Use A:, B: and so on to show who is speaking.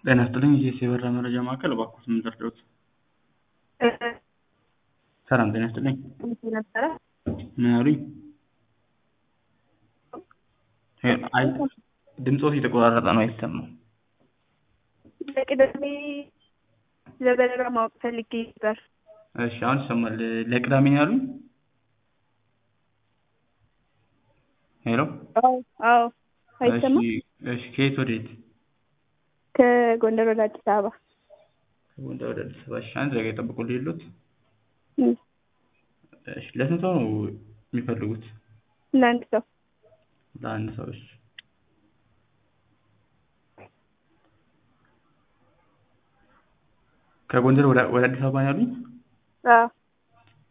A: ጤና ይስጥልኝ የኢቢኤስ የበረራ መረጃ ማዕከል እባክዎት ምን ልርዳዎት? ሰላም ጤና ይስጥልኝ
B: ነበረ
A: ምን አሉኝ? አይ ድምፅዎት የተቆራረጠ ነው አይሰማም።
B: ለቅዳሜ ለበረራ ማወቅ ፈልጌ ነበር።
A: እሺ አሁን ይሰማል። ለቅዳሜ ነው ያሉኝ? ሄሎ
B: አዎ አዎ
A: እሺ
B: አይሰማም።
A: እሺ ከየት ወዴት?
B: ከጎንደር ወደ አዲስ አበባ
A: ከጎንደር ወደ አዲስ አበባ። እሺ አንድ ደቂቃ ይጠብቁልኝ ልሎት።
B: እም፣
A: እሺ ለስንት ሰው ነው የሚፈልጉት?
B: ለአንድ ሰው
A: ለአንድ ሰው እሺ። ከጎንደር ወደ ወደ አዲስ አበባ ነው ያሉኝ?
B: አዎ